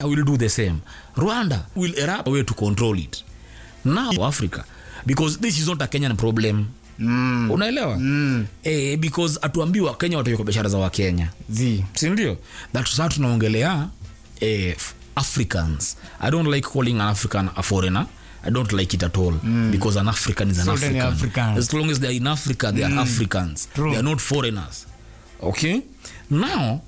will do the same rwanda will erupt a way to control it now africa because this is not a kenyan problem mm. unaelewa Mm. eh, because atuambiwa kenya wataiko biashara za wakenya zi sindio that saa tunaongelea eh, f- africans i don't like calling an african a foreigner i don't like it at all mm. because an african is an So then african. African. as long as they're in africa they are africans True. they are not foreigners okay now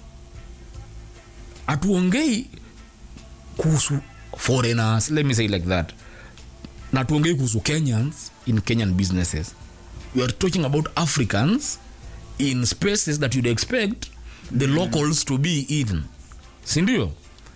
hatuongei kuhusu foreigners let me say like that na tuongei kuhusu kenyans in kenyan businesses we are talking about africans in spaces that you'd expect the locals to be in sindio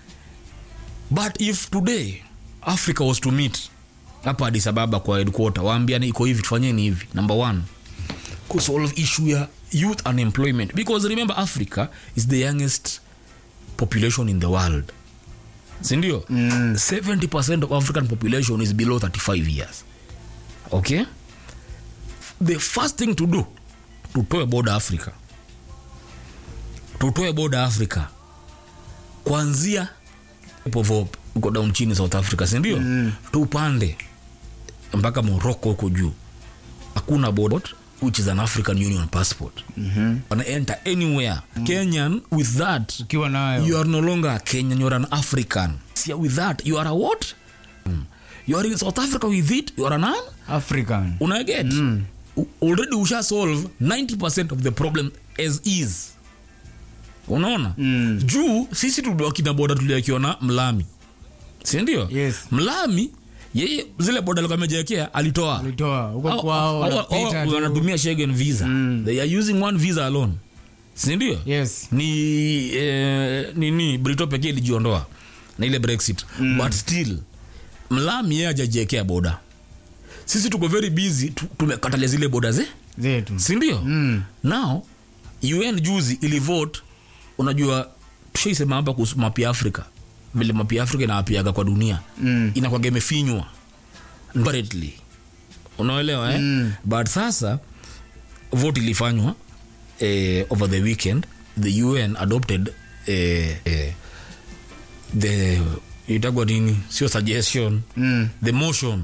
but if today africa was to meet hapa Addis Ababa kwa headquarter waambiane iko hivi tufanyeni hivi number one kusolve issue ya youth unemployment because remember africa is the youngest population in the world sindio mm. 70 of african population is below 35 years okay the first thing to do tutoe boda africa tutoe boda africa kuanzia povo uko down chini south africa sindio mm. tupande mpaka morocco huko juu hakuna boda which is an african union passport mm-hmm. wana enter anywhere mm. kenyan with that ukiwa nayo you are no longer a kenyan you are an african See, with that you are a what Mm. you are in south africa with it you are an african unaget mm. already usha solve 90 of the problem as is unaona mm. juu sisi tuliwakina boda tuliakiona mlami sindio Yes. mlami yeye zile boda alikuwa amejiwekea alitoa alitoa huko Hao- kwao hao- wanapita hao tu. wanatumia Schengen visa they are using one visa alone sindio yes ni eh, nini brito pekee ilijiondoa na ile brexit mm. but still mlami yeye ajajiekea boda sisi tuko very busy tu- tumekatalia zile boda ze zetu sindio Mm. now un juzi ilivote unajua tushaisema hapa kuhusu mapi ya afrika vile mapi ya afrika inaapiaga kwa dunia Mm. inakwaga imefinywa apparently unaelewa eh? Mm. but sasa vote ilifanywa eh, over the weekend the un adopted eh, eh, the itagwa nini sio suggestion Mm. the motion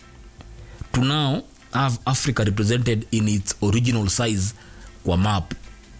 to now have africa represented in its original size kwa map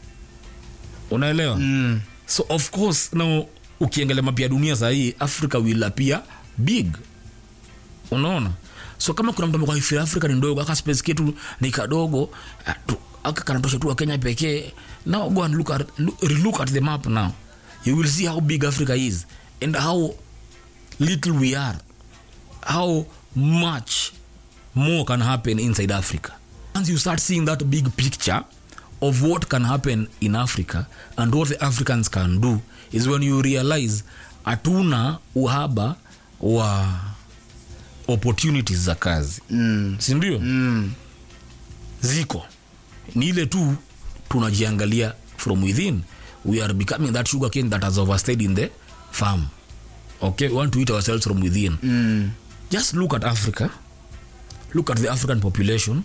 unaelewa Mm. so of course now ukiangalia map ya dunia sahii africa will appear big unaona so kama kuna mtu amekwaifia africa ni ndogo aka space ketu ni kadogo ah, tu- aka kanatosha tu wa kenya pekee now go and look at, look, relook at the map now you will see how big africa is and how little we are how much more can happen inside africa once you start seeing that big picture of what can happen in africa and what the africans can do is when you realize hatuna uhaba wa opportunities za kazi Mm. sindio Mm. ziko ni ile tu tunajiangalia from within we are becoming that sugar cane that has overstayed in the farm okay we want to eat ourselves from within Mm. just look at africa look at the african population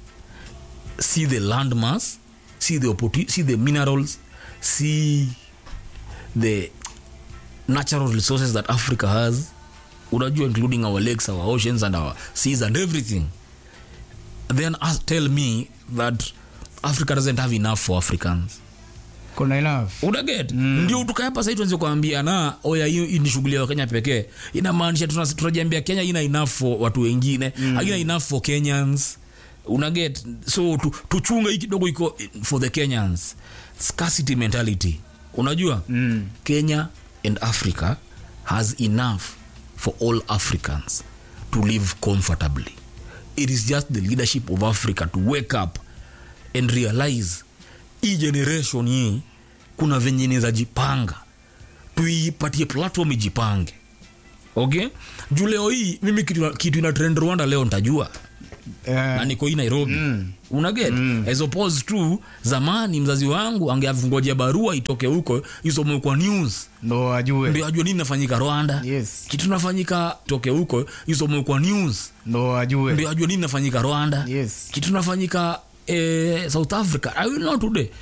see the land mass see the opportu- see the minerals see the natural resources that africa has unajua including our lakes our oceans and our seas and everything then ask, tell me that africa doesn't have enough for africans kuna enough unaget mm. ndio tukayapa sahii tuanze kuambia na oya hiyo hii ni shughuli ya wakenya pekee inamaanisha tuna- tunajiambia kenya ina enough for watu wengine mm. haina enough for kenyans unaget so tu, tuchunge hii kidogo iko for the kenyans scarcity mentality unajua Mm. kenya and africa has enough for all africans to live comfortably it is just the leadership of africa to wake up and realize hii generation hii kuna venye inaweza jipanga tuipatie platform ijipange okay juu leo hii mimi kitu, kitu ina trend rwanda leo ntajua Eh, na niko hii nairobi mm. unaget mm. as opposed to zamani mzazi wangu angeavungojea barua itoke huko isomwe kwa news ndo ajue ndio ajue nini nafanyika rwanda Yes. kitu nafanyika toke huko isomwe kwa news ndo ajue ndio ajue nini nafanyika rwanda Yes. kitu nafanyika eh, south africa i will know today